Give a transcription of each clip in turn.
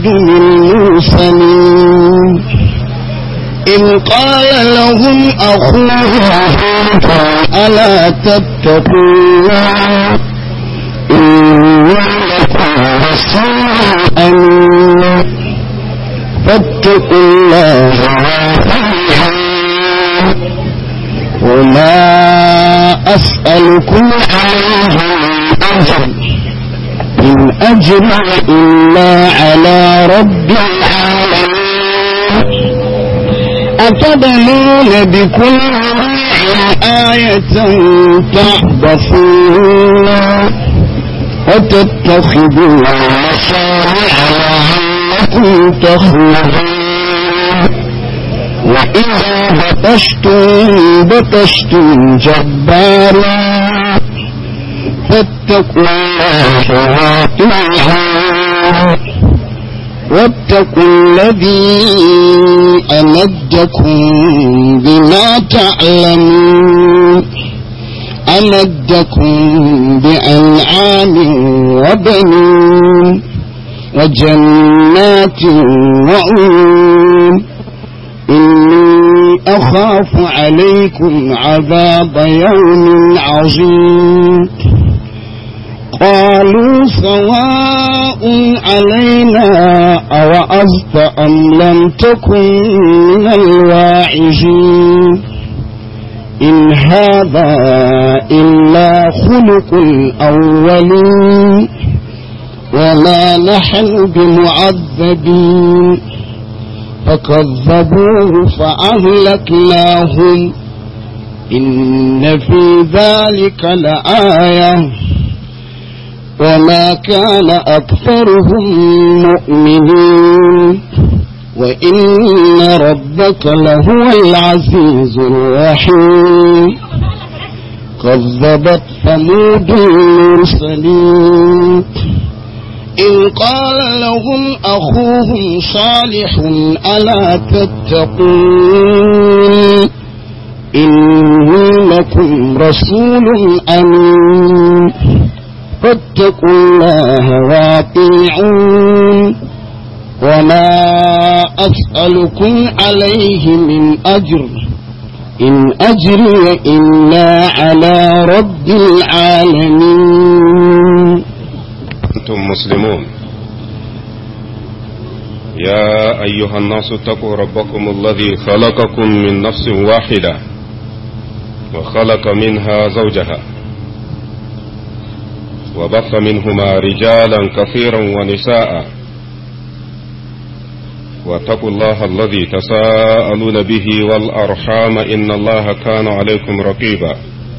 المرسلين إن قال لهم أخوهم ألا تتقون إني لكم رسول أمين فاتقوا الله وما أسألكم عليه أجر إن أجر إلا على رب العالمين أتبنون بكل آية تعبثون وتتخذون مصارع لعلكم تخلدون وإذا بطشتم بطشتم جبارا فاتقوا الله وأطيعون واتقوا الذي أمدكم بما تعلمون أمدكم بأنعام وبنين وجنات وعيون إني أخاف عليكم عذاب يوم عظيم قالوا سواء علينا أوعظت أم لم تكن من الواعظين إن هذا إلا خلق الأولين وما نحن بمعذبين فكذبوه فأهلكناهم إن في ذلك لآية وما كان أكثرهم مؤمنين وإن ربك لهو العزيز الرحيم كذبت ثمود المرسلين إن قال لهم أخوهم صالح ألا تتقون إني لكم رسول أمين فاتقوا الله واطيعون وما أسألكم عليه من أجر إن أجري إلا على رب العالمين أنتم مسلمون يا أيها الناس اتقوا ربكم الذي خلقكم من نفس واحدة وخلق منها زوجها وبث منهما رجالا كثيرا ونساء واتقوا الله الذي تساءلون به والأرحام إن الله كان عليكم رقيبا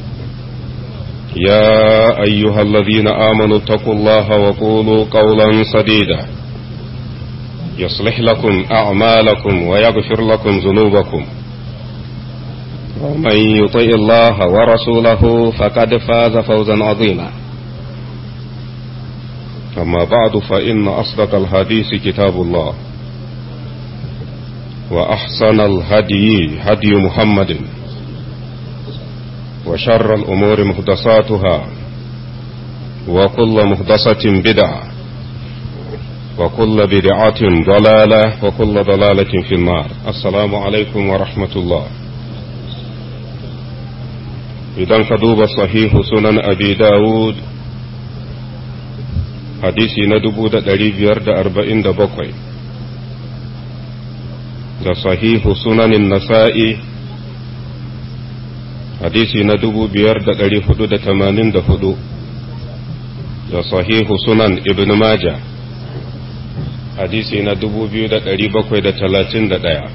يا أيها الذين آمنوا اتقوا الله وقولوا قولا سديدا يصلح لكم أعمالكم ويغفر لكم ذنوبكم ومن يطيع الله ورسوله فقد فاز فوزا عظيما أما بعد فإن أصدق الحديث كتاب الله وأحسن الهدي هدي محمد وشر الأمور محدثاتها وكل محدثة بدعة وكل بدعة ضلالة وكل ضلالة في النار السلام عليكم ورحمة الله إذا كدوب صحيح سنن أبي داود hadisi na dubu da ɗari biyar da arba'in da bakwai da sahihu sunanin nasa'i hadisi na dubu biyar da ɗari hudu da tamanin da hudu da sahihu sunan ibn maja hadisi na dubu biyu da ɗari bakwai da talatin da ɗaya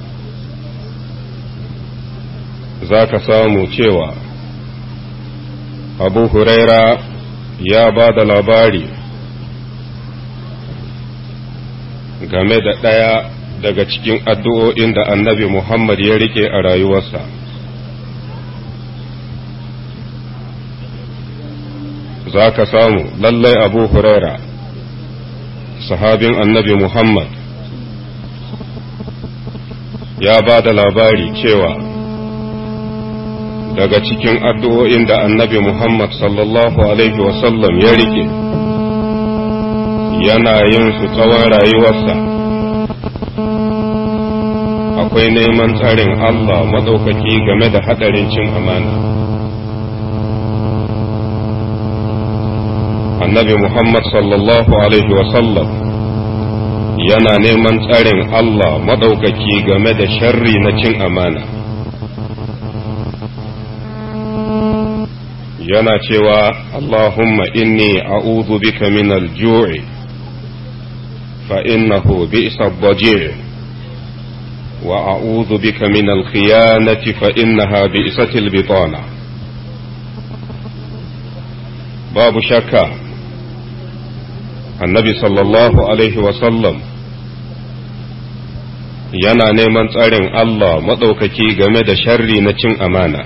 za ka samu cewa abu huraira ya ba da labari game da ɗaya daga cikin addu'o'in da annabi Muhammad ya rike a rayuwarsa. Za ka samu lallai Abu Huraira, sahabin annabi Muhammad, ya ba da labari cewa daga cikin addu'o'in da annabi Muhammad sallallahu Alaihi wasallam ya rike yana yin su tsawon rayuwarsa akwai neman tsarin Allah maɗaukaki game da haɗarin cin amana. Annabi Muhammad sallallahu Alaihi wasallam yana neman tsarin Allah maɗaukaki game da sharri na cin amana. Yana cewa Allahumma inni a'udhu bika min al-ju'i fa innahu bi'sa ad-daji' وأعوذ بك من الخيانة فإنها بئست البطانة باب شكا النبي صلى الله عليه وسلم yana neman tsarin Allah maɗaukaki game da sharri na cin amana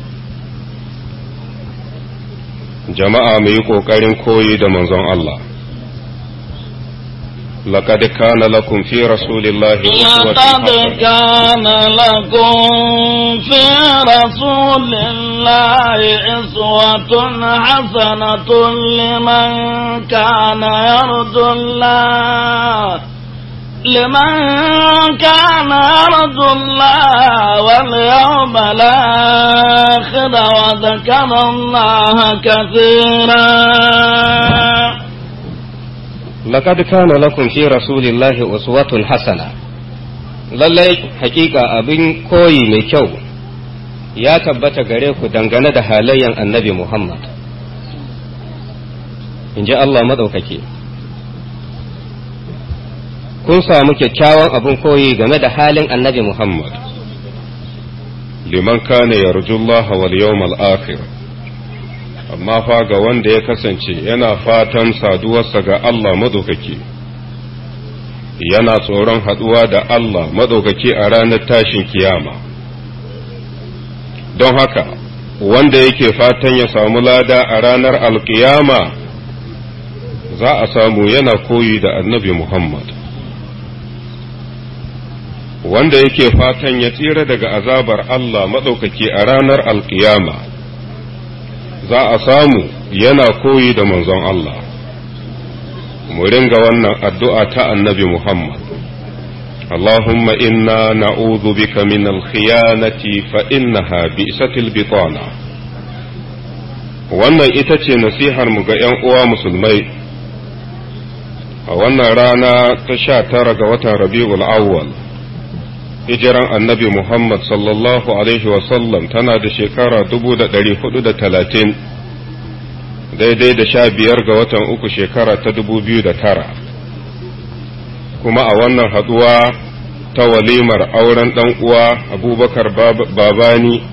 jama'a mu yi ƙoƙarin koyi da manzon Allah لقد كان لكم في رسول الله أسوة لقد كان لكم في رسول الله أسوة حسنة لمن كان يرجو الله لمن كان يرجو الله واليوم الآخر وذكر الله كثيرا لقد كان لكم في رسول الله أسوة حسنة lallai hakika abin koyi mai kyau ya tabbata gare ku dangane da halayyan annabi Muhammad in ji Allah maɗaukaki kun samu kyakkyawan abin koyi game da halin annabi Muhammad liman kana yarjullaha wal yawmal akhir amma fa ga wanda ya kasance yana fatan saduwarsa ga Allah madaukaki yana tsoron haɗuwa da Allah madaukaki a ranar tashin kiyama don haka wanda yake fatan ya samu lada a ranar alkiyama za a samu yana koyi da annabi Muhammad wanda yake fatan ya tsira daga azabar Allah maɗaukaki a ranar alkiyama za a samu yana koyi da manzon Allah mu ringa wannan addu'a ta annabi Muhammad اللهم إنا نعوذ بك من الخيانة فإنها بئست البطانة wannan ita ce nasihar mu ga ‘yan uwa musulmai a wannan rana ta sha tara ga watan rabi'ul awwal hijiran annabi Muhammad sallallahu Alaihi wasallam tana da shekara dubu da ɗari hudu da talatin daidai da sha biyar ga watan uku shekara ta dubu biyu da tara kuma a wannan haɗuwa ta walimar auren ɗan uwa abubakar babani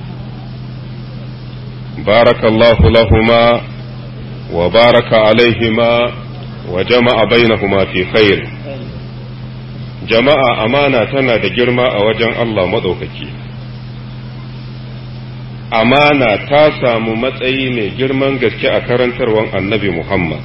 barakallahu lahuma wa baraka alaihima wa jama'a bainahuma fi khair jama'a amana tana da girma a wajen Allah maɗaukaki. Amana ta samu matsayi mai girman gaske a karantarwan annabi Muhammad.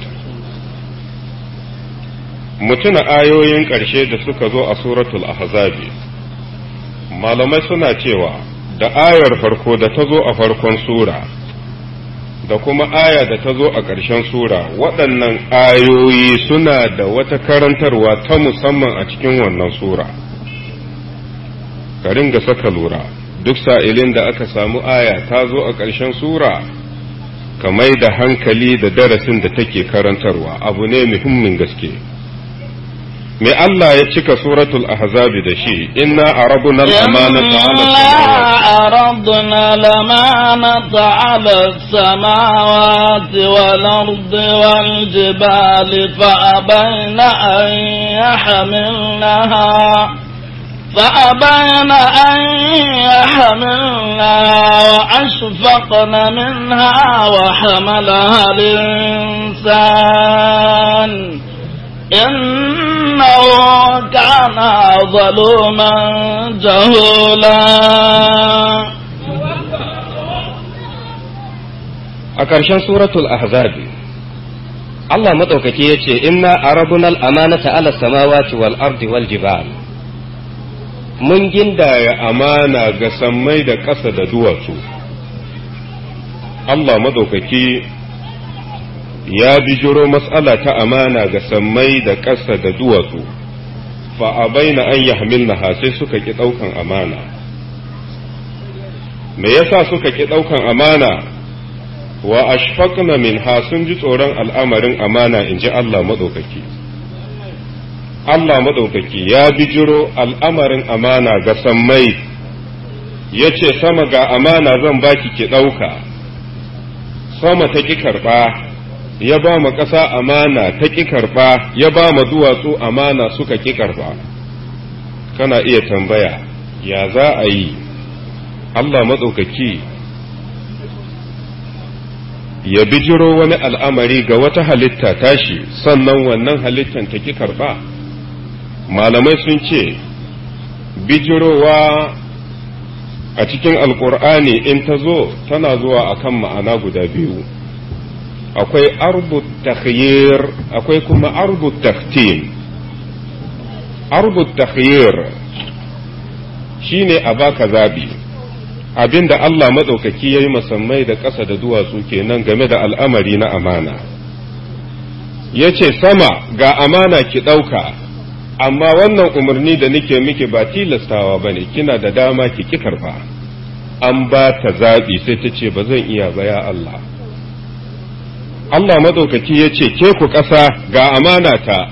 Mutuna ayoyin ƙarshe da suka zo a suratul ahzabi malamai suna cewa da ayar farko da ta zo a farkon sura da kuma aya da ta zo a ƙarshen sura waɗannan ayoyi suna da wata karantarwa ta musamman a cikin wannan sura ka ringa saka lura duk sa'ilin da aka samu aya ta zo a ƙarshen sura ka mai da hankali da darasin da take karantarwa abu ne muhimmin gaske me Allah ya cika suratul ahzabi da shi inna arabuna al-amanata عرضنا الأمانة على السماوات والأرض والجبال فأبين أن يحملنها فأبين أن يحملنها وأشفقن منها وحملها الإنسان إنه كان ظلوما جهولا a ƙarshen suratul ahzabi Allah maɗaukaki ya ce inna arabuna al'amanata ala samawati wal ardi wal jibal mun gindaya amana ga sammai da ƙasa da duwatsu Allah maɗaukaki ya bijiro matsala ta amana ga sammai da ƙasa da duwatsu fa abaina an yahmilnaha sai suka ki ɗaukan amana me yasa suka ki ɗaukan amana wa ashfaqna minha sun ji tsoron al'amarin amana in ji Allah maɗaukaki Allah maɗaukaki ya bijiro al'amarin amana ga sammai ya ce sama ga amana zan baki ki ɗauka sama ta ƙi karɓa ya ba mu ƙasa amana ta ƙi karɓa ya ba mu duwatsu amana suka ƙi karɓa kana iya tambaya ya za a yi Allah maɗaukaki ya bijiro wani al'amari ga wata halitta tashi sannan wannan halittan ta ƙi karɓa malamai sun ce bijirowa a cikin alkur'ani in ta zo tana zuwa akan ma'ana guda biyu akwai arbut takhyir akwai kuma arbut taktim arbut takhyir shine a baka zabi abinda Allah maɗaukaki ya yi masammai da ƙasa da duwatsu kenan game da al'amari na amana ya ce sama ga amana ki ɗauka amma wannan umarni da nake miki ba tilastawa ba ne kina da dama ki ki karfa an ba ta zaɓi sai ta ce ba zan iya ba ya Allah Allah maɗaukaki ya ce ke ku ƙasa ga amana ta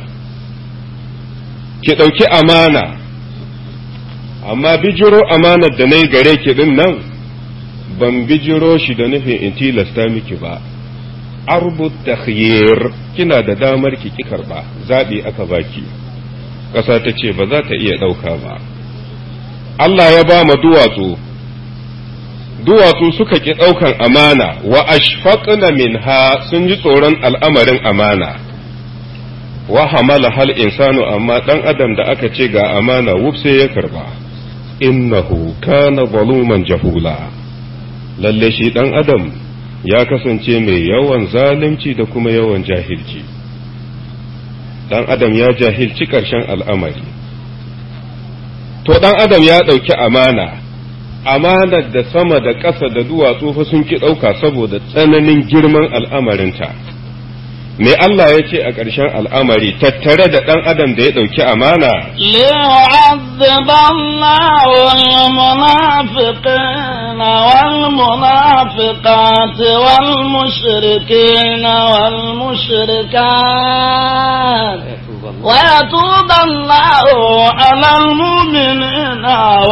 ki ɗauki amana amma bijiro amanar da na yi gare ki ɗin nan ban bijiro shi da nufin in tilasta miki ba arbut takhyir kina da damar ki ki karba zaɓi aka baki ƙasa ta ce ba za ta iya ɗauka ba Allah ya ba ma duwatsu duwatsu suka ƙi ɗaukan amana wa ashfaqna minha sun ji tsoron al'amarin amana wa hamala hal insanu amma ɗan adam da aka ce ga amana wuf sai ya karba innahu kana zaluman jahula lalle shi ɗan adam ya kasance mai yawan zalunci da kuma yawan jahilci dan adam ya jahilci ƙarshen al'amari to dan adam ya ɗauki amana amanar da sama da ƙasa da duwatsu fa sun ki ɗauka saboda tsananin girman al'amarinta me Allah ya ce a ƙarshen al'amari tattare da ɗan adam da ya ɗauki amana ليعذب الله المنافقين والمنافقات والمشركين والمشركات ويتوب الله على المؤمنين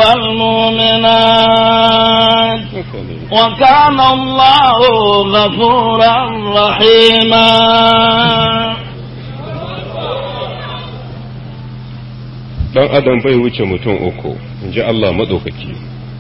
والمؤمنات وكان الله غفورا رحيما dan adam bai wuce mutum uku in ji Allah maɗaukaki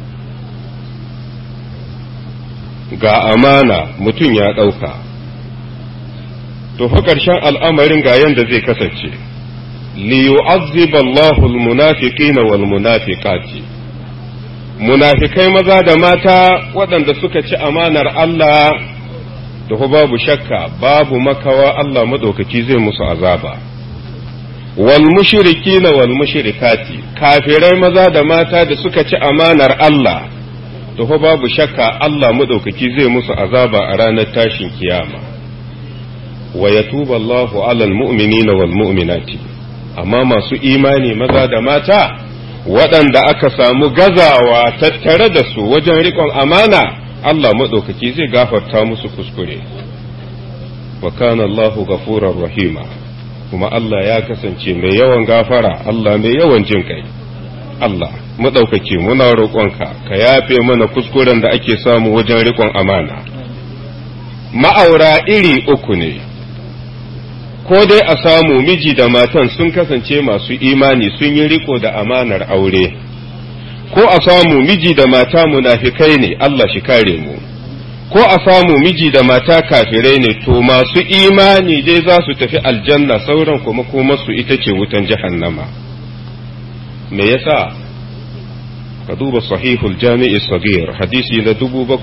ga amana mutum ya ɗauka to fa ƙarshen al'amarin ga yanda zai kasance liyu'azziba Allahu al-munafiqina wal munafiqati munafikai maza da mata waɗanda suka ci amanar Allah da babu shakka babu makawa Allah maɗaukaki zai musu azaba. wal mushrikina wal mushrikati kafirai maza da mata da suka ci amanar Allah to fa babu shakka Allah madaukaki zai musu azaba a ranar tashin kiyama wa yatuba Allahu alal mu'minina wal mu'minati amma masu imani maza da mata waɗanda aka samu gazawa tattare da su wajen riƙon amana Allah madaukaki zai gafarta musu kuskure wa kana Allahu ghafurur rahima kuma Allah ya kasance mai yawan gafara Allah mai yawan jin kai Allah maɗaukaki muna roƙonka ka yafe mana kuskuren da ake samu wajen riƙon amana ma'aura iri uku ne ko dai a samu miji da matan sun kasance masu imani sun yi riko da amanar aure ko a samu miji da mata munafikai ne Allah shi kare mu ko a samu miji da mata kafirai ne to masu imani dai za su tafi aljanna sauran kuma kuma su ita ce wutan jahannama me yasa ka duba sahihul jami'i sagir hadisi na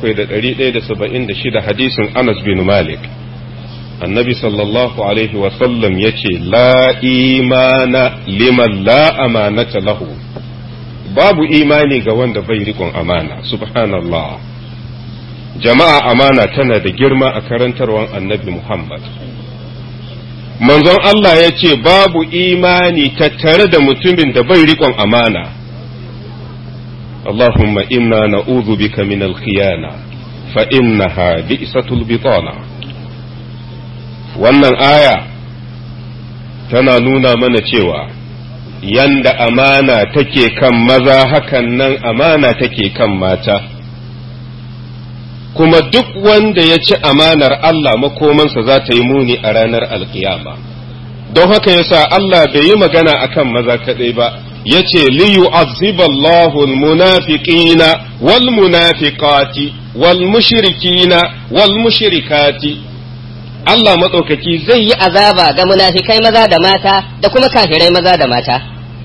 7176 hadisin Anas bin Malik annabi sallallahu alaihi wasallam ya ce la imana liman la amanata lahu babu imani ga wanda bai rikon amana subhanallah jama'a amana tana da girma a karantarwar annabi Muhammad manzon Allah ya ce babu imani tattare da mutumin da bai riƙon amana Allahumma inna na'udhu bika min al-khiyana fa innaha bi'satul bitana wannan aya tana nuna mana cewa yanda amana take kan maza hakan nan amana take kan mata kuma duk wanda ya ci amanar Allah makomansa za ta yi muni a ranar alkiyama don haka yasa Allah bai yi magana akan maza kaɗai ba ya ce liyu'azziballahu almunafiqina wal munafiqati wal mushrikina wal mushrikati Allah maɗaukaki zai yi azaba ga munafikai maza da mata da kuma kafirai maza da mata.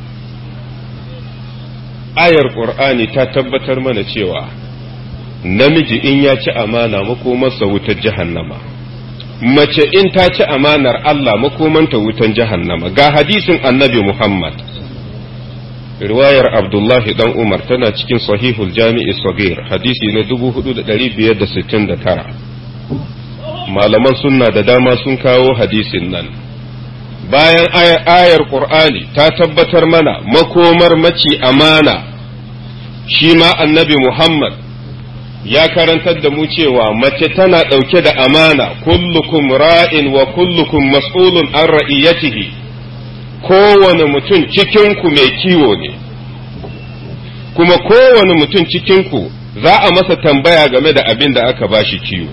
ayar Qur'ani ta tabbatar mana cewa namiji in ya ci amana makomarsa wutar jahannama mace in ta ci amanar Allah makomanta wutan jahannama ga hadisin annabi Muhammad riwayar Abdullahi dan Umar tana cikin sahihul jami'i sagir hadisi na 4569 malaman sunna da dama sun kawo hadisin nan bayan ayar Qur'ani ta tabbatar mana makomar mace amana shi ma annabi Muhammad ya karantar da mu cewa mace tana ɗauke da amana kullukum ra'in wa kullukum mas'ulun an ra'iyatihi kowane mutum cikinku mai kiwo ne kuma kowane mutum cikinku za a masa tambaya game da abin da aka bashi kiwo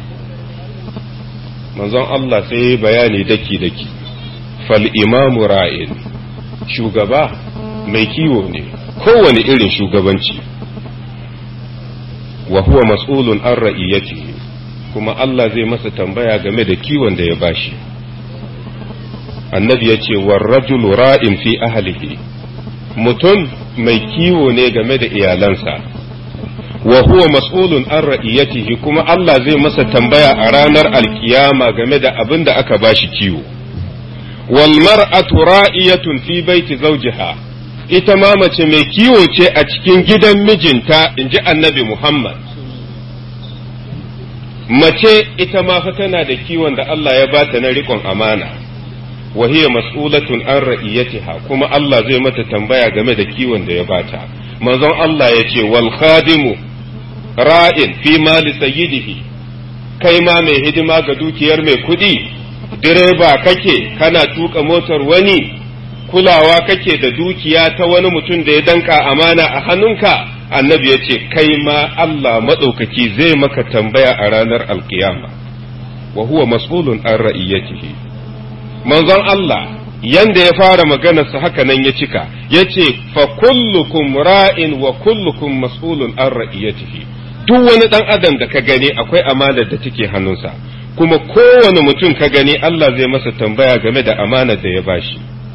manzon Allah sai bayani daki-daki fal imamu ra'in shugaba mai kiwo ne kowane irin shugabanci wa huwa mas'ulun an ra'iyatihi kuma Allah zai masa tambaya game da kiwon da ya bashi annabi ya ce rajulu ra'in fi ahlihi mutum mai kiwo ne game da iyalansa wa huwa mas'ulun an ra'iyatihi kuma Allah zai masa tambaya a ranar alkiyama game da abin da aka bashi kiwo wal mar'atu ra'iyatun fi baiti zawjiha ita ma mace mai kiwo ce a cikin gidan mijinta in ji annabi Muhammad. Mace ita ma fa tana da kiwon da Allah ya bata na riƙon amana, wa hiya mas'ulatun an ra'iyatiha kuma Allah zai mata tambaya game da kiwon da ya bata. Manzon Allah ya ce, wal khadimu ra'in fi mali sayyidihi kai ma mai hidima ga dukiyar mai kuɗi, direba kake kana tuka motar wani. kulawa kake da dukiya ta wani mutum da ya danka amana a hannunka annabi ya ce kai ma Allah maɗaukaki zai maka tambaya a ranar alkiyama wa huwa mas'ulun an ra'iyatihi manzon Allah yanda ya fara maganarsa haka nan ya cika ya ce fa kullukum ra'in wa kullukum mas'ulun an ra'iyatihi duk wani ɗan adam da ka gani akwai amanar da take hannunsa kuma kowane mutum ka gani Allah zai masa tambaya game da amanar da ya bashi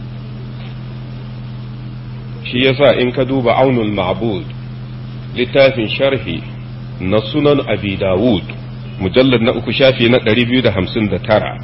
shi yasa in ka duba aunul ma'bud littafin sharhi na sunan abi dawud mujallar na uku shafi na ɗari biyu da hamsin da tara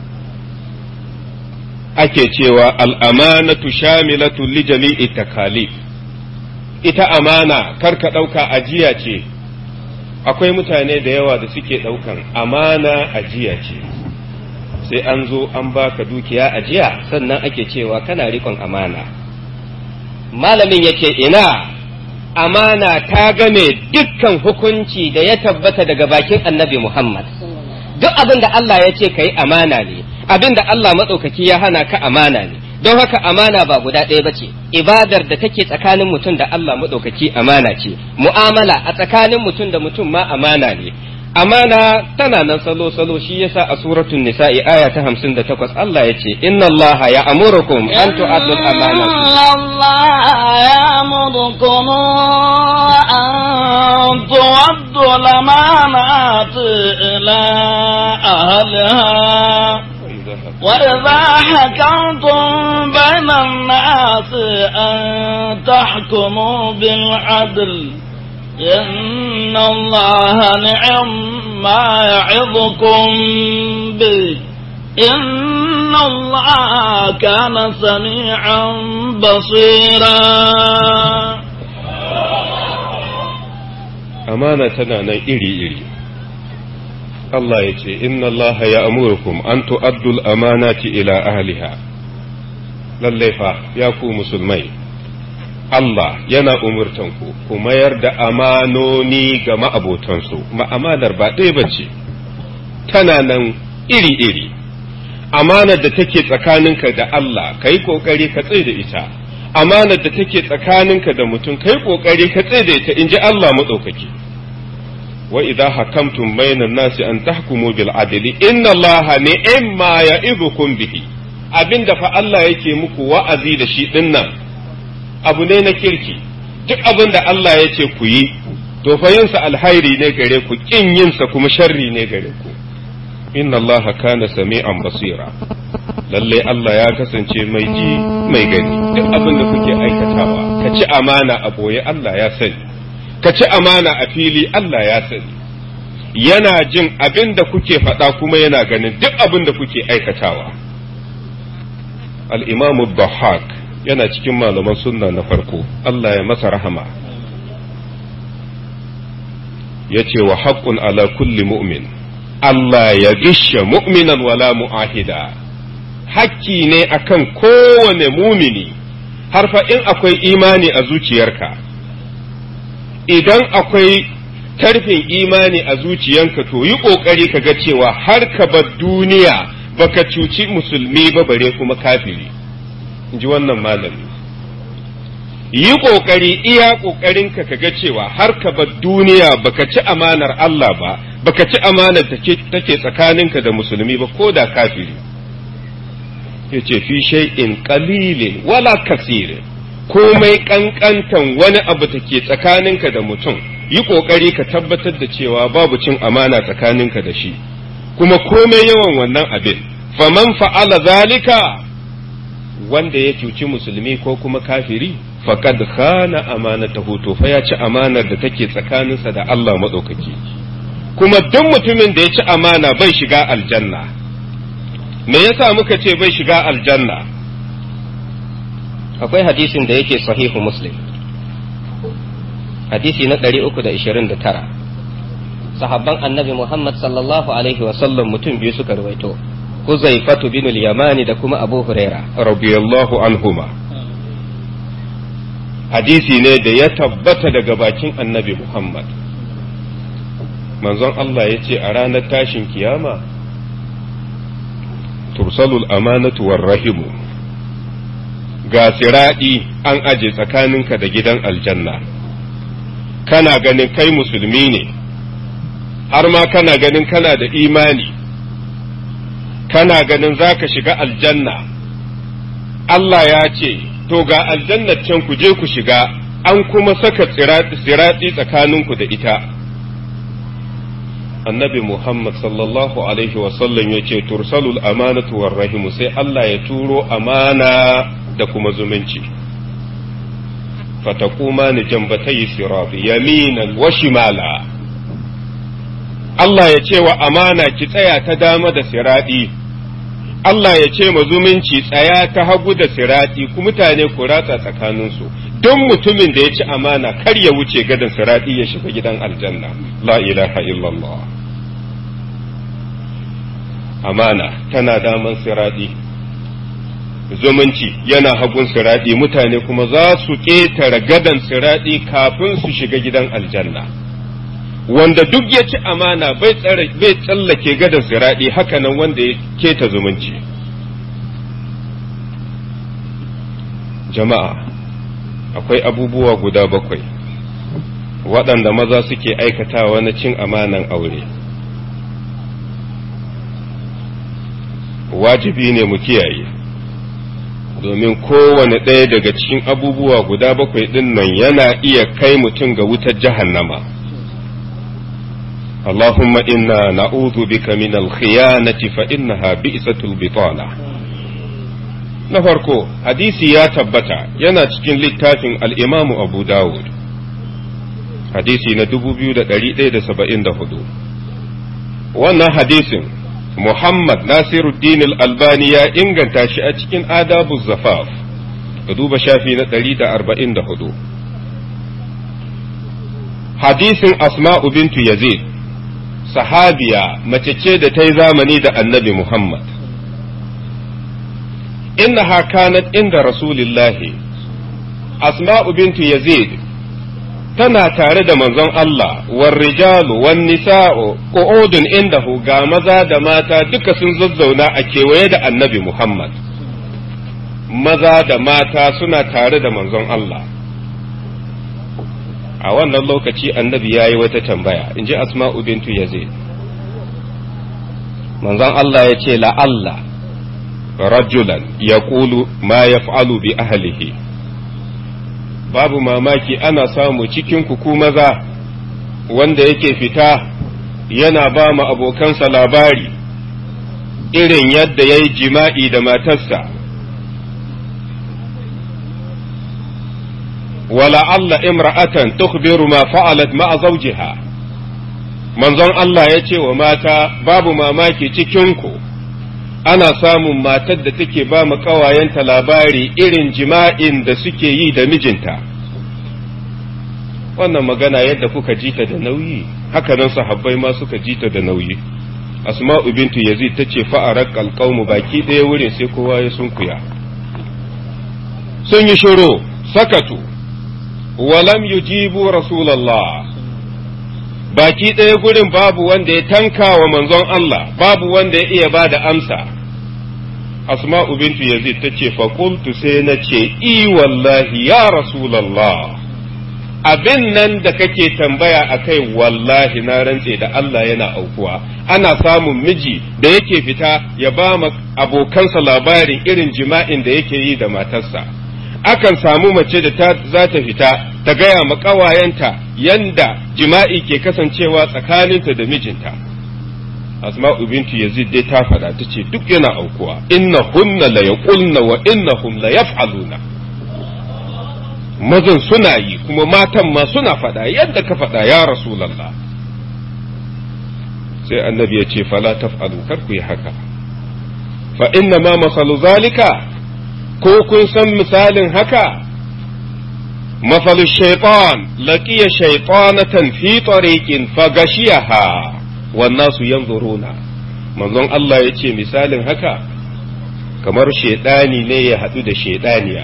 ake cewa al'amanatu shamilatu li jami'i takalif ita amana kar ka ɗauka ajiya ce akwai mutane da yawa da suke ɗaukan amana ajiya ce sai an zo an baka dukiya ajiya sannan ake cewa kana rikon amana malamin yake ina amana ta game dukkan hukunci da ya tabbata daga bakin annabi Muhammad duk abin da Allah ya ce ka yi amana ne abin da Allah maɗaukaki ya hana ka amana ne don haka amana ba guda ɗaya ba ce ibadar da take tsakanin mutum da Allah maɗaukaki amana ce mu'amala a tsakanin mutum da mutum ma amana ne amana tana nan salo salo shi yasa a suratul nisa'i aya ta 58 Allah yace inna Allah ya amurukum an tu'addu al-amanat inna Allah ya'murukum an tu'addu al-amanat ila ahliha وإذا حكمتم بين الناس أن تحكموا بالعدل إن الله نعم ما يعظكم به إن الله كان سميعا بصيرا amana tana nan iri-iri Allah ya ce inna Allah ya amurukum an tu'addul amanati ila ahliha lallai fa ya ku musulmai Allah yana umurtanku ku mayar da amanoni ga ma'abotansu ma'amanar ba ɗaya ba ce tana nan iri-iri amanar da take tsakaninka da Allah ka yi ƙoƙari ka tsaye da ita amanar da take tsakaninka da mutum ka yi ƙoƙari ka tsaye da ita in ji Allah maɗaukaki wa idza hakamtum bainan nasi an tahkumu bil adli inna Allah ni'ma ya'idukum bihi abinda fa Allah yake muku wa'azi da shi dinnan abu ne na kirki duk abin da Allah ya ce ku yi to fa yinsa alhairi ne gare ku kin yinsa kuma sharri ne gare ku inna Allah kana sami'an basira lalle Allah ya kasance mai ji mai gani duk abin da kuke aikatawa ka ci amana a boye Allah ya sani ka ci amana a fili Allah ya sani yana jin abin da kuke faɗa kuma yana ganin duk abin da kuke aikatawa al-imamu Bahak yana cikin malaman sunna na farko Allah ya masa rahama ya ce wa haƙƙun ala kulli mu'min Allah ya gishe mu'minan wala mu'ahida hakki ne akan kowane mumini har fa in akwai imani a zuciyarka idan akwai tarfin imani a zuciyanka to yi ƙoƙari ka ga cewa har ka bar duniya baka cuci musulmi ba bare kuma kafiri in ji wannan malami yi ƙoƙari iya ƙoƙarinka ka ga cewa har ka bar duniya baka ci amanar Allah ba baka ci amanar da take tsakaninka da musulmi ba ko da kafiri yace fi shay'in qalilin wala kasirin komai kankantan wani abu take tsakaninka da mutum yi ƙoƙari ka tabbatar da cewa babu cin amana tsakaninka da shi kuma komai yawan wannan abin faman fa'ala zalika wanda ya cuci musulmi ko kuma kafiri faqad khana amanatahu to fa ya ci amanar da take tsakaninsa da Allah madaukaki kuma duk mutumin da ya ci amana bai shiga aljanna me yasa muka ce bai shiga aljanna akwai hadisin da yake sahihu muslim hadisi na 329 sahabban annabi muhammad sallallahu alaihi wasallam mutum biyu suka ruwaito huzaifatu bin al-yamani da kuma abu huraira radiyallahu anhuma hadisi ne da ya tabbata daga bakin annabi muhammad manzon Allah ya ce a ranar tashin kiyama tursalul amanatu war rahimu ga siraɗi an aje tsakaninka da gidan aljanna kana ganin kai musulmi ne har ma kana ganin kana da imani kana ganin za ka shiga aljanna Allah ya ce to ga aljannar can ku je ku shiga an kuma saka siraɗi tsakaninku da ita annabi Muhammad sallallahu alaihi wasallam ya ce tursalul amanatu war rahimu sai Allah ya turo amana da kuma zumunci fatakuma ni jambatai sirati yaminan wa shimala Allah ya ce wa amana ki tsaya ta dama da siradi Allah ya ce ma zumunci tsaya ta hagu da siradi ku mutane ku ratsa tsakaninsu don mutumin da ya ci amana kar ya wuce gadon siradi ya shiga gidan aljanna la ilaha illallah amana tana daman siradi zumunci yana hagun siradi mutane kuma za su ƙetare gadon siradi kafin su shiga gidan aljanna wanda duk ya ci amana bai tsallake gadon siradi hakanan wanda ya keta zumunci jama'a akwai abubuwa guda bakwai waɗanda maza suke aikatawa na cin amanan aure wajibi ne mu kiyaye domin kowane ɗaya daga cikin abubuwa guda bakwai ɗin nan yana iya kai mutum ga wutar jahannama. Allahumma inna na'udhu bika min al-khiyanati fa innaha bi'satul bitana. Na farko, hadisi ya tabbata yana cikin littafin al-Imam Abu Dawud. Hadisi na 2174. Wannan hadisin Muhammad Nasiruddin Al-Albani ya inganta shi a cikin adabu zafaf ka duba shafi na 144 hadisin Asma'u bintu Yazid sahabiya mace ce da ta yi zamani da annabi Muhammad innaha kanat inda rasulillahi asma'u bintu yazid tana tare da manzon Allah war rijalu wan nisa'u qu'udun indahu ga maza da mata duka sun zazzauna a kewaye da annabi Muhammad maza da mata suna tare da manzon Allah a wannan lokaci annabi ya yi wata tambaya in ji asma'u bintu yazid manzon Allah ya ce la'alla rajulan ya ƙulu ma ya bi ahlihi babu mamaki ana samu cikin ku maza wanda yake fita yana ba mu abokansa labari irin yadda ya yi jima'i da matarsa ولعل امرأة تخبر ما فعلت مع زوجها manzon Allah ya ce wa mata babu mamaki cikinku ana samun matar da take ba mu ƙawayenta labari irin jima'in da suke yi da mijinta wannan magana yadda kuka jita da nauyi hakanan sahabbai ma suka jita da nauyi asma'u bintu yazid ta ce fa'arar kalƙaumu baki ɗaya wurin sai kowa ya sunkuya sun yi shiru sakatu walam yujibu rasulallah baki ɗaya gurin babu wanda ya tanka wa manzon Allah babu wanda ya iya ba da amsa asma'u bintu yazid ta ce faƙultu sai na ce i wallahi ya rasulallah abin nan da kake tambaya a kai wallahi na rantse da Allah yana aukuwa ana samun miji da yake fita ya ba abokansa labarin irin jima'in da yake yi da matarsa akan samu mace da ta za ta fita ta gaya ma ƙawayenta yanda jima'i ke kasancewa tsakaninta da mijinta asma'u bintu yazid dai ta faɗa ta ce duk yana aukuwa inna hunna la yaqulna wa innahum la yaf'aluna mazan suna yi kuma matan ma suna faɗa yadda ka faɗa ya rasulullah sai annabi ya ce fala taf'alu kar ku yi haka fa inna ma masalu zalika ko kun san misalin haka mafalu shaitan laqiya shaitanatan fi tariqin fagashiyaha wan nasu yanzuruna manzon Allah ya ce misalin haka kamar shaidani ne ya haɗu da shaidaniya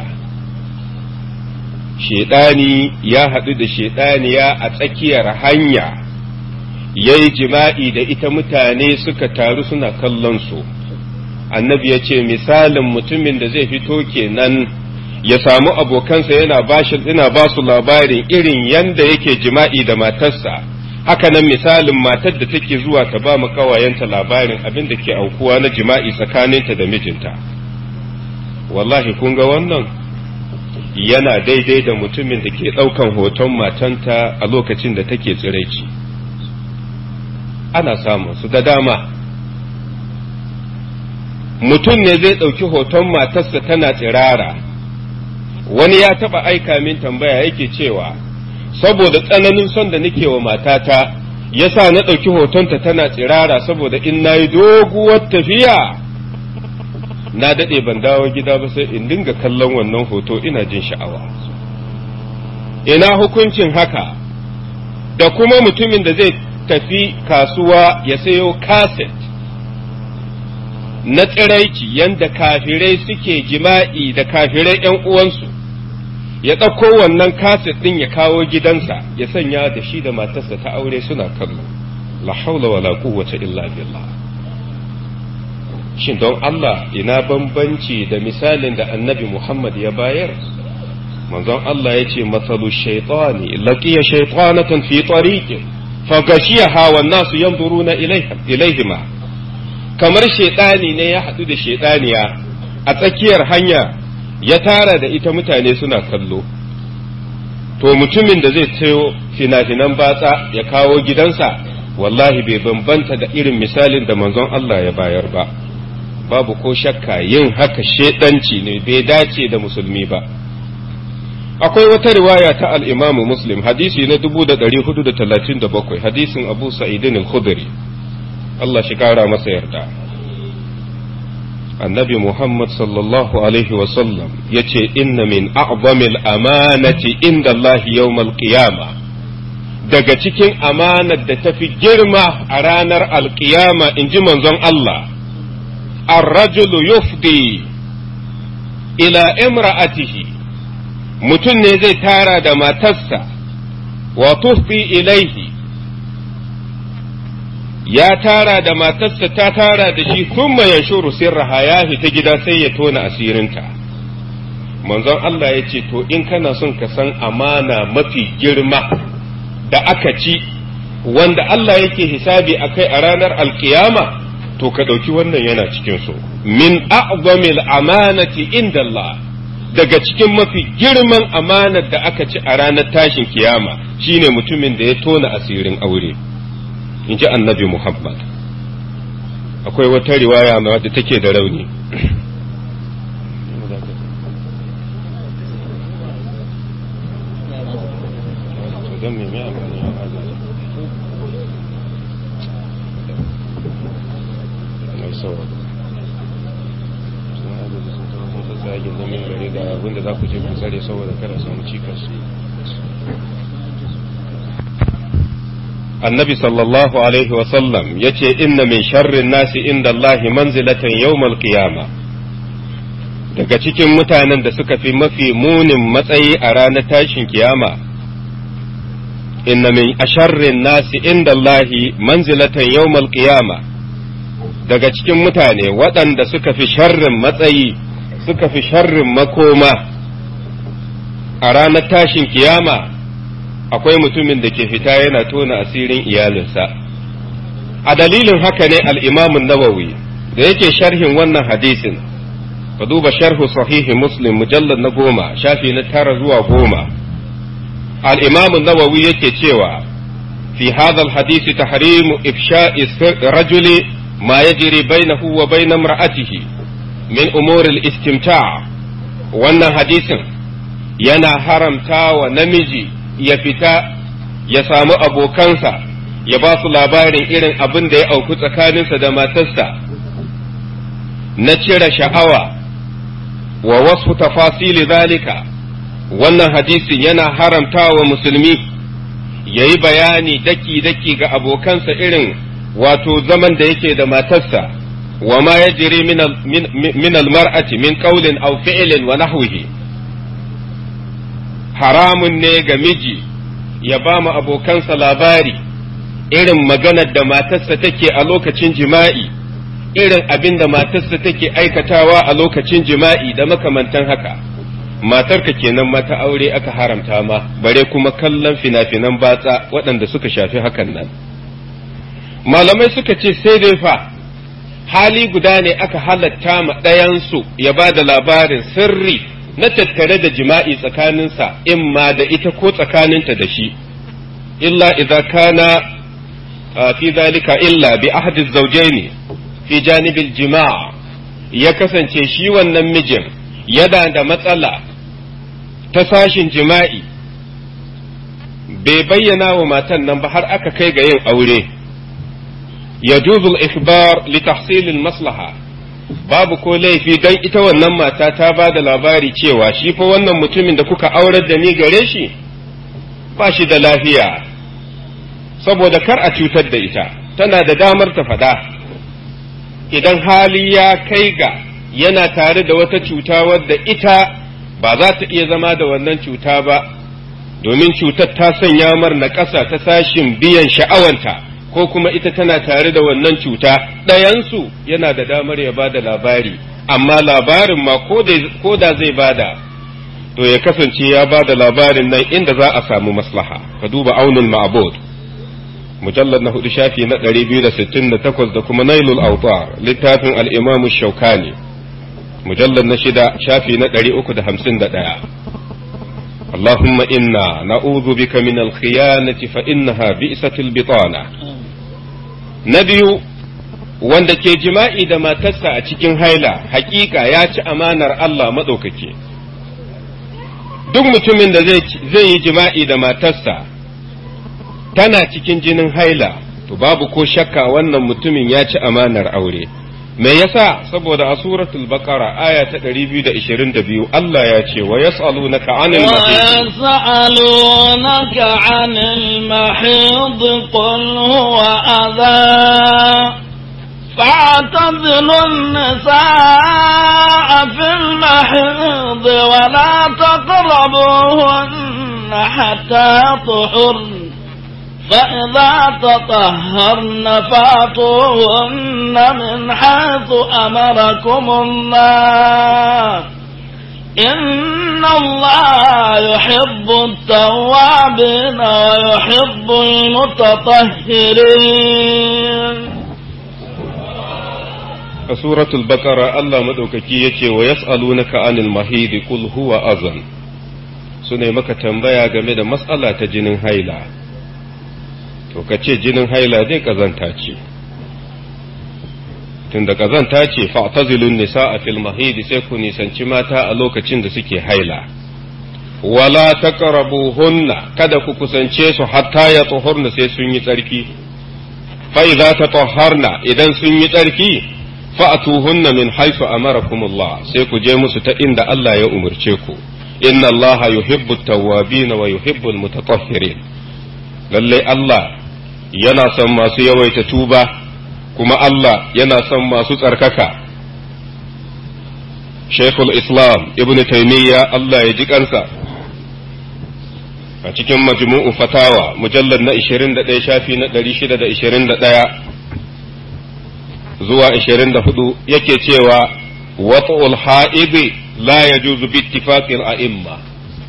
shaidani ya haɗu da shaidaniya a tsakiyar hanya yayi jima'i da ita mutane suka taru suna kallon su annabi ya ce misalin mutumin da zai fito kenan ya samu abokansa yana bashi ina ba su labarin irin yanda yake jima'i da matarsa haka nan misalin matar da take zuwa ta ba mu kawayenta labarin abin da ke aukuwa na jima'i tsakaninta da mijinta wallahi kun ga wannan yana daidai da mutumin da ke ɗaukan hoton matanta a lokacin da take tsiraici ana samun su da dama mutum ne zai ɗauki hoton matarsa tana tsirara wani ya taɓa aika min tambaya yake cewa saboda tsananin son da nake wa matata yasa na ɗauki hotonta tana tsirara saboda in na yi doguwar tafiya na daɗe ban dawo gida ba sai in dinga kallon wannan hoto ina jin sha'awa ina hukuncin haka da kuma mutumin da zai tafi kasuwa ya sayo kaset na tsiraici yanda kafirai suke jima'i da kafirai ‘yan uwansu, ya ɗauko wannan kaset ɗin ya kawo gidansa ya sanya da shi da matarsa ta aure suna kallo, la haula wa la quwwata illa billah. Shin don Allah ina bambanci da misalin da annabi Muhammad ya bayar? Manzon Allah ya ce, Matsalu shaitani, laƙiya shaitanatan fi tariqin fa gashiyaha wan nasu yanzuruna ilaihima. kamar shaidani ne ya haɗu da shaidaniya a tsakiyar hanya ya tara da ita mutane suna kallo to mutumin da zai sayo fina-finan batsa ya kawo gidansa wallahi bai bambanta da irin misalin da manzon Allah ya bayar ba babu ko shakka yin haka shaidanci ne bai dace da musulmi ba akwai wata riwaya ta al-imamu muslim hadisi na 1437 hadisin abu sa'idin al-khudri Allah shi kara masa yarda annabi Muhammad sallallahu alaihi wasallam ya ce inna min a'zamil amanati inda Allah yawmal qiyama daga cikin amanar da ta fi girma a ranar alkiyama in ji manzon Allah arrajulu yufdi ila imra'atihi mutum ne zai tara da matarsa wa tufdi ilaihi ya tara da matarsa ta tara da shi thumma yanshuru sirraha ya ta gida sai ya tona asirinta manzon Allah ya ce to in kana son ka san amana mafi girma da aka ci wanda Allah yake hisabi a kai a ranar alkiyama to ka ɗauki wannan yana cikin su min a'zamil amanati inda Allah daga cikin mafi girman amanar da aka ci a ranar tashin kiyama shine mutumin da ya tona asirin aure in ji annabi Muhammad akwai wata riwaya ma wadda take da rauni don me mai amfani a azali mai sawa sun agaji sun tawo sun tsatsagin da min gari ga abinda za ku je ku tsare saboda kada samu cikas annabi sallallahu alaihi wasallam ya ce inna min sharrin nasi inda Allahi manzilatan yawmal qiyama daga cikin mutanen da suka fi mafi munin matsayi a ranar tashin kiyama inna min asharrin nasi inda Allahi manzilatan yawmal qiyama daga cikin mutane waɗanda suka fi sharrin matsayi suka fi sharrin makoma a ranar tashin kiyama akwai mutumin da ke fita yana tona asirin iyalinsa a dalilin haka ne al'imamun nawawi da yake sharhin wannan hadisin ka duba sharhu sahihi muslim mujallar na goma shafi na tara zuwa goma al'imamun nawawi yake cewa fi hadal hadisi tahrimu ifsha'i rajuli ma yajri bainahu wa bain imra'atihi min umuril istimta' wannan hadisin yana haramta wa namiji ya fita ya samu abokansa ya ba su labarin irin abin da ya auku tsakaninsa da matarsa na cire sha'awa wa wasu tafasili zalika wannan hadisin yana haramta wa musulmi ya yi bayani daki-daki ga abokansa irin wato zaman da yake da matarsa wa ma ya jiri min almar'ati min qawlin aw fi'lin wa nahwihi haramun ne ga miji ya ba mu abokansa labari irin maganar da matarsa take a lokacin jima'i irin abin da matarsa take aikatawa a lokacin jima'i da makamantan haka matarka kenan mata aure aka haramta ma bare kuma kallon fina-finan batsa waɗanda suka shafi hakan nan malamai suka ce sai dai fa hali guda ne aka halatta ma ɗayansu ya ba da labarin sirri na tattare da jima'i tsakaninsa in ma da ita ko tsakaninta da shi illa idza kana fi zalika illa bi ahadi zawjaini fi janibil jima'a ya kasance shi wannan mijin yana da matsala ta sashin jima'i bai bayyana wa matan nan ba har aka kai ga yin aure yajuzul ikhbar li tahsilil maslaha babu ko laifi don ita wannan mata ta ba da labari cewa shi fa wannan mutumin da kuka aurar da ni gare shi ba shi da lafiya saboda kar a cutar da ita tana da damar ta faɗa idan hali ya kai ga yana tare da wata cuta wadda ita ba za ta iya zama da wannan cuta ba domin cutar ta sanya mar na ƙasa ta sashin biyan sha'awanta ko kuma ita tana tare da wannan cuta ɗayansu yana da damar ya bada labari amma labarin ma ko da zai bada to ya kasance ya bada labarin nan inda za a samu maslaha ka duba aunin ma'abud mujallar na hudu shafi na ɗari biyu da sittin da takwas da kuma nailul autar littafin al'imamu shaukani mujallar na shida shafi na ɗari uku da hamsin da ɗaya اللهم إنا نعوذ بك من الخيانة فإنها بئست البطانة نبي wanda ke jima'i da matarsa a cikin haila hakika ya ci amanar Allah maɗaukaki duk mutumin da zai yi jima'i da matarsa tana cikin jinin haila to babu ko shakka wannan mutumin ya ci amanar aure me yasa saboda a suratul baqara aya ta 222 Allah ya ce wa yas'alunaka 'anil mahid ويسألونك عن المحيض قل هو أذى فاعتزلوا النساء في المحيض ولا تقربوهن حتى طهرن فإذا تطهرن فاتوهن من حيث أمركم الله إن الله يحب التوابين ويحب المتطهرين a suratul baqara Allah madaukaki yace wa yas'alunaka 'anil mahid qul huwa azan sune maka tambaya game da matsala ta jinin haila to kace jinin haila dai kazanta ce tunda kazanta ce fa'tazilun nisaa fil mahid sai ku nisanci mata a lokacin da suke haila wala taqrabuhunna kada ku kusance su hatta ya tuhurna sai sun yi tsarki fa idza tatahharna idan sun yi tsarki fa'atuhunna min haifu amarakumullah sai ku je musu ta inda Allah ya umarce ku inna Allah yuhibbu tawwabin wa yuhibbu almutatahhirin lalle Allah yana son masu yawaita tuba kuma Allah yana son masu tsarkaka Sheikhul Islam Ibn Taymiyyah Allah ya ji kansa a cikin majmu'u fatawa mujallar na 21 shafi na 621 zuwa 24 yake cewa wat'ul ha'idi la yajuzu bi ittifaqil a'imma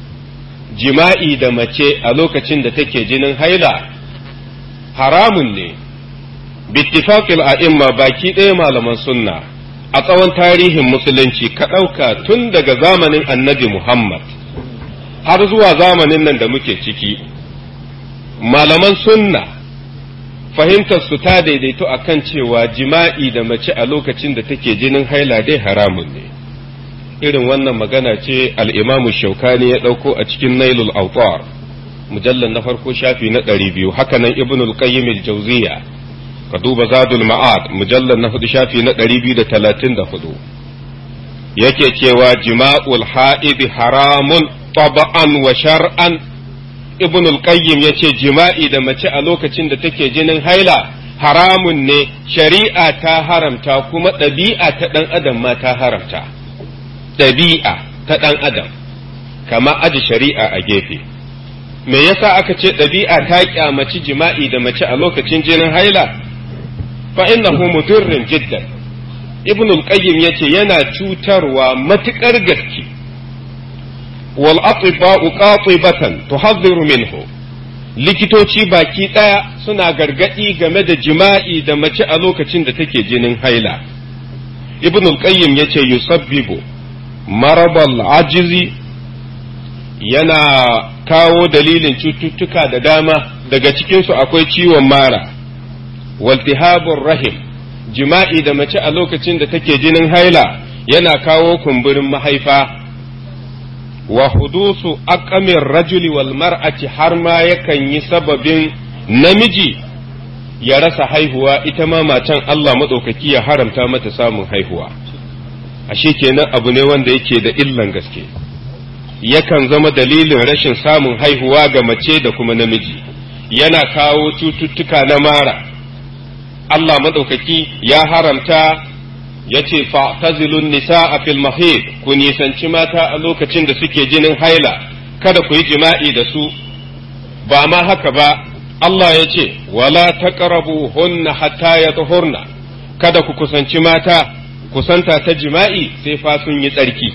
jima'i da mace a lokacin da take jinin haila haramun ne bi ittifaqil a'imma baki ɗaya malaman sunna a tsawon tarihin musulunci ka ɗauka tun daga zamanin annabi Muhammad har zuwa zamanin nan da muke ciki malaman sunna fahimtar su ta daidaito a kan cewa jima'i da mace a lokacin da take jinin haila dai haramun ne irin wannan magana ce al'imamu shaukani ya ɗauko a cikin nailul autar mujallar na farko shafi na ɗari biyu hakanan ibnul qayyim al-jawziya ka duba zadul ma'ad mujallar na hudu shafi na ɗari biyu da talatin da hudu yake cewa jima'ul ha'idi haramun taba'an wa shar'an ibn al-qayyim yace jima'i da mace a lokacin da take jinin haila haramun ne shari'a ta haramta kuma ɗabi'a ta ɗan adam ma ta haramta ɗabi'a ta ɗan adam kama aji shari'a a gefe me yasa aka ce ɗabi'a ta kyamaci jima'i da mace a lokacin jinin haila fa innahu mudirrin jiddan ibn al-qayyim yace yana cutarwa matukar gaske wal atiba'u qatibatan tuhadhiru minhu likitoci baki daya suna gargadi game da jima'i da mace a lokacin da take jinin haila ibn al-qayyim yace yusabbibu marabal ajizi yana kawo dalilin cututtuka da dama daga cikinsu akwai ciwon mara waltihabur rahim jima'i da mace a lokacin da take jinin haila yana kawo kumburin mahaifa wa hudusu aqamin rajuli wal mar'ati har ma yakan yi sababin namiji ya rasa haihuwa ita ma matan Allah maɗaukaki ya haramta mata samun haihuwa ashe kenan abu ne wanda yake da illan gaske yakan zama dalilin rashin samun haihuwa ga mace da kuma namiji yana kawo cututtuka na mara Allah maɗaukaki ya haramta ya ce fa'tazilun nisa a fil mahid ku nisanci mata a lokacin da suke jinin haila kada ku yi jima'i da su ba ma haka ba Allah ya ce wala taqrabu hunna hatta yatahurna kada ku kusanci mata kusanta ta jima'i sai fa sun yi tsarki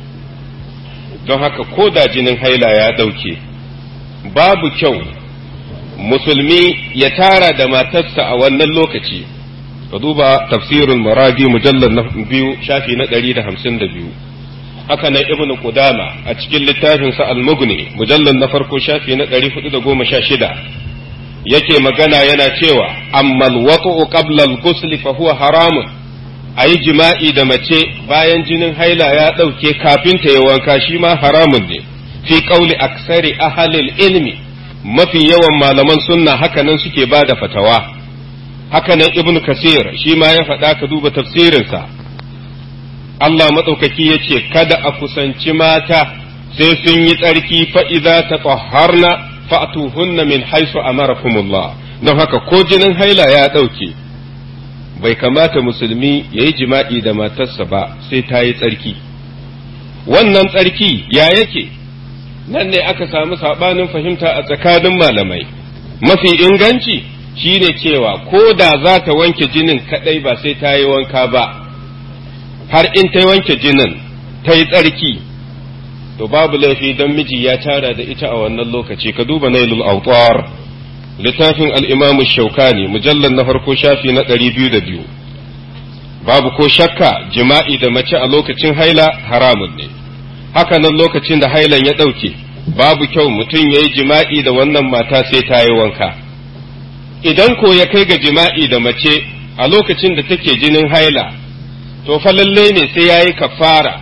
don haka ko da jinin haila ya ɗauke babu kyau musulmi ya tara da matarsa a wannan lokaci ka duba tafsirul maradi mujallar na biyu shafi na ɗari da hamsin da biyu haka nan ibnu qudama a cikin littafinsa al-mughni mujallar na farko shafi na ɗari hudu da goma sha shida yake magana yana cewa ammal waqu qabla al-ghusl fa huwa haramun a yi jima'i da mace bayan jinin haila ya ɗauke kafin ta yi wanka shi ma haramun ne fi ƙauli aksari ahalil ilmi mafi yawan malaman sunna hakanan suke ba da fatawa haka nan ibnu kasir shi ma ya faɗa ka duba tafsirinsa Allah maɗaukaki ya ce kada a kusanci mata sai sun yi tsarki fa'iza ta tsaharna fa'atuhunna min haisu amarakumullah don haka ko jinin haila ya ɗauke bai kamata musulmi ya yi jima'i da matarsa ba sai ta yi tsarki wannan tsarki ya yake nan ne aka samu saɓanin fahimta a tsakanin malamai mafi inganci shine cewa ko da za ta wanke jinin kaɗai ba sai ta yi wanka ba har in ta wanke jinin ta yi tsarki to babu laifi don miji ya tara da ita a wannan lokaci ka duba nailul autar littafin al'imamu shaukani mujallar na farko shafi na ɗari biyu da biyu babu ko shakka jima'i da mace a lokacin haila haramun ne haka nan lokacin da hailan ya ɗauke babu kyau mutum ya yi jima'i da wannan mata sai ta yi wanka idan ko ya kai ga jima'i da mace a lokacin da take jinin haila to fa lalle ne sai ya yi kafara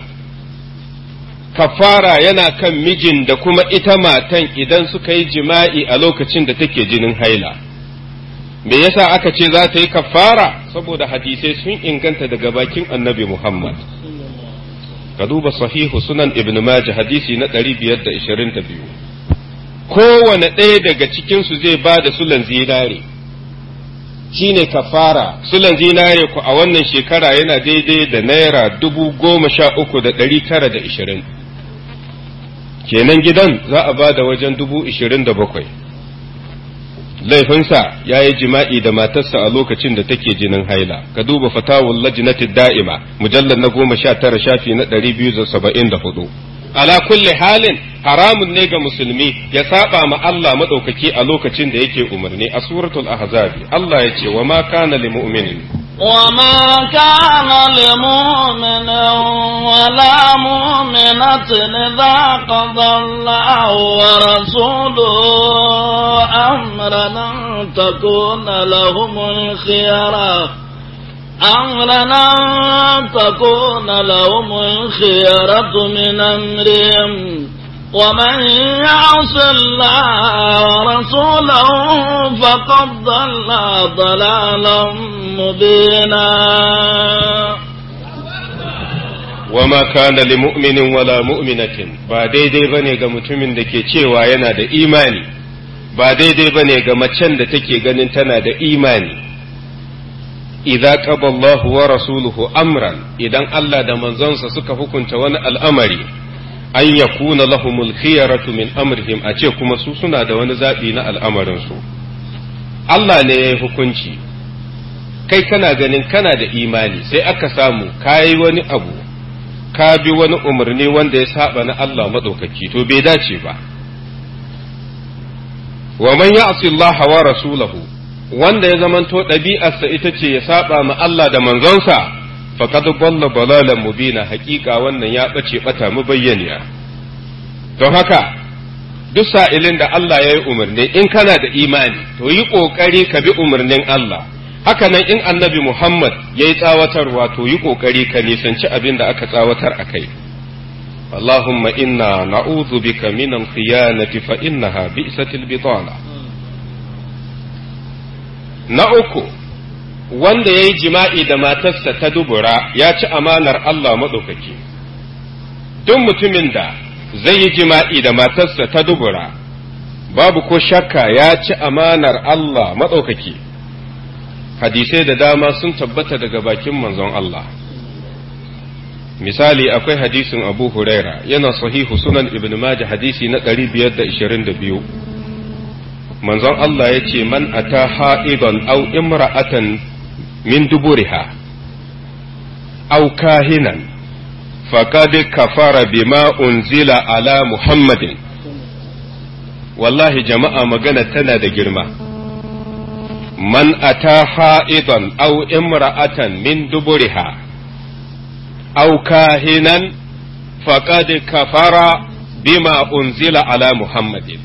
kafara yana kan mijin da kuma ita matan idan suka yi jima'i a lokacin da take jinin haila me yasa aka ce za ta yi kafara saboda hadisai sun inganta daga bakin annabi Muhammad ka duba sahihu sunan ibn majah hadisi na 522 kowane ɗaya daga cikinsu zai ba da sulan zinare shine kafara sulan zinare ku a wannan shekara yana daidai da naira dubu goma sha uku da ɗari tara da ishirin kenan gidan za a ba da wajen dubu ishirin da bakwai laifinsa ya yi jima'i da matarsa a lokacin da take jinin haila ka duba fatawul lajnatid da'ima mujallar na goma sha tara shafi na ɗari biyu da saba'in da hudu ala kulli halin haramun ne ga musulmi ya saba ma Allah madaukaki a lokacin da yake umarni a suratul ahzabi Allah ya ce wa ma kana lil mu'minin وما كان لمؤمن ولا مؤمنة إذا قضى الله ورسوله أمرا أن تكون لهم الخيرة أمرا أن تكون لهم الخيرة من أمرهم ومن يعص الله ورسوله فقد ضل ضلالا مبينا وما كان لمؤمن ولا مؤمنة ba daidai bane ga mutumin da ke cewa yana da imani ba daidai bane ga macen da take ganin tana da imani idza qada Allahu wa rasuluhu amran idan Allah da manzonsa suka hukunta wani al'amari an yakuna lahumul khiyaratu min amrihim a ce kuma su suna da wani zaɓi na al'amarinsu Allah ne ya yi hukunci kai kana ganin kana da imani sai aka samu ka yi wani abu ka bi wani umarni wanda ya saba na Allah maɗaukaki to bai dace ba wa man ya'si Allah wa rasulahu wanda ya zamanto ɗabi'arsa ita ce ya saba ma Allah da manzonsa faqad dalla balalan mubina haƙiƙa wannan ya ɓace ɓata mu bayyaniya don haka duk sa'ilin da Allah ya yi umarni in kana da imani to yi ƙoƙari ka bi umarnin Allah haka nan in annabi Muhammad ya yi tsawatarwa to yi ƙoƙari ka nisanci abin da aka tsawatar a kai اللهم إنا نعوذ بك من الخيانة فإنها بئست البطانة نأكو wanda ya yi jima'i da matarsa ta dubura ya ci amanar Allah maɗaukaki, duk mutumin da zai yi jima'i da matarsa ta dubura, babu ko shakka ya ci amanar Allah maɗaukaki, hadisai da dama sun tabbata daga bakin manzon Allah. Misali akwai hadisin Abu Huraira yana sahihu sunan Ibn Majah hadisi na 522. Manzon Allah ya ce, Man ata ha'idan au imra'atan min duburiha aw kahinan faqad kafara bima unzila ala muhammadin wallahi jama'a magana tana da girma man ata ha'idan aw imra'atan min duburiha aw kahinan faqad kafara bima unzila ala muhammadin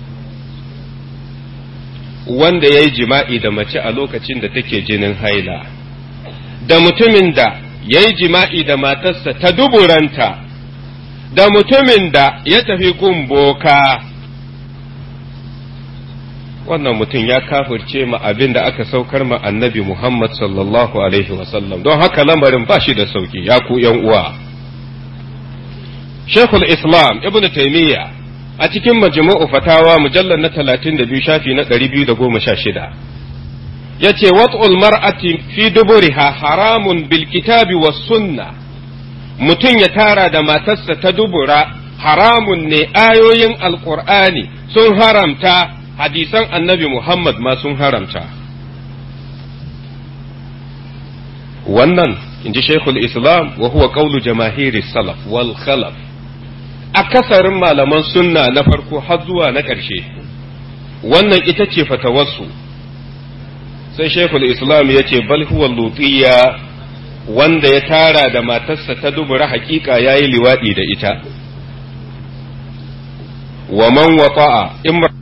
wanda ya yi jima'i da mace a lokacin da take jinin haila, da mutumin da ya yi jima'i da matarsa ta duburanta, da mutumin da ya tafi gun boka, wannan mutum ya kafirce ma abin da aka saukar ma annabi Muhammad sallallahu alaihi wasallam don haka lamarin ba shi da sauki ya ku yan uwa Sheikhul Islam Ibn Taymiyyah a cikin majmu'u fatawa mujallar na 32 shafi na 216 yace wat'ul mar'ati fi duburiha haramun bil kitabi was sunna mutum ya tara da matarsa ta dubura haramun ne ayoyin alqur'ani sun haramta hadisan annabi Muhammad ma sun haramta wannan inji Sheikhul Islam wa huwa qawlu jamahiri salaf wal khalaf akasarin malaman sunna na farko har zuwa na ƙarshe wannan ita ce fatawarsu sai shekul islam ya ce bal huwa lutiya wanda ya tara da matarsa ta dubura hakika ya yi liwaɗi da ita wa man wata'a